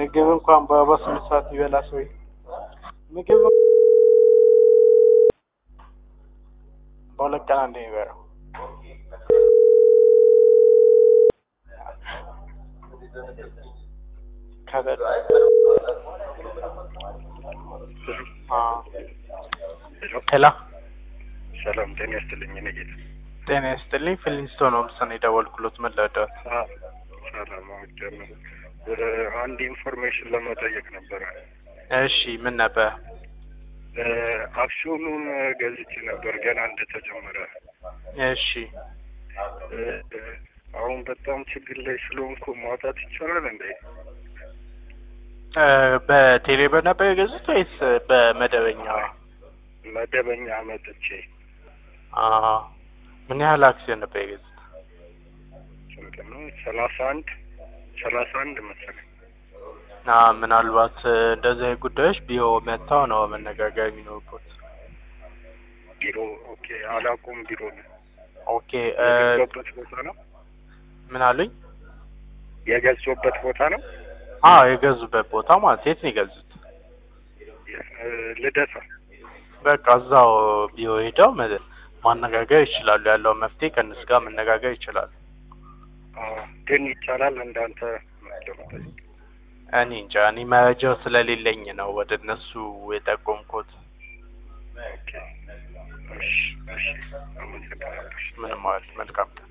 ምግብ እንኳን በአርባ ስምንት ሰዓት ይበላ ሰው ምግብ በሁለት ቀን አንዴ የሚበላው ከበላ ሄሎ ሰላም ጤና ይስጥልኝ። እኔ ጌታ ጤና ይስጥልኝ። ፊሊንስቶን ሆምስ ነው የደወልኩሎት። ምን ልርዳዎት? ሰላም አውጀም ወደ አንድ ኢንፎርሜሽን ለመጠየቅ ነበረ። እሺ ምን ነበር? አክሲዮኑን ገዝቼ ነበር ገና እንደተጀመረ። እሺ አሁን በጣም ችግር ላይ ስለሆንኩ ማውጣት ይቻላል እንዴ? እ በቴሌብር ነበር የገዙት ወይስ በመደበኛ? መደበኛ መጥቼ አ ምን ያህል አክሲዮን ነበር የገዙት? ስንት ነው? ሰላሳ አንድ ሰላሳ አንድ መሰለኝ። አ ምናልባት እንደዚህ አይነት ጉዳዮች ቢሮ መጥተው ነው መነጋገር የሚኖርበት። ቢሮ ኦኬ፣ አላውቁም ቢሮ ነው ኦኬ እ የገዛሁበት ቦታ ነው ምን አሉኝ? የገዛሁበት ቦታ ነው አዎ የገዙበት ቦታ ማለት የት ነው የገዙት? እ ልደታ በቃ እዛው ቢሮ ሄደው መ- ማነጋገር ይችላሉ። ያለውን መፍትሄ ከእነሱ ጋር መነጋገር ይችላሉ። አዎ፣ ግን ይቻላል እንዳንተ ለመጠየቅ እኔ እንጃ እኔ መረጃው ስለሌለኝ ነው ወደ እነሱ የጠቆምኩት። ኦኬ፣ እሺ፣ እሺ፣ አመሰግናለሁ። ምንም ማለት መልካም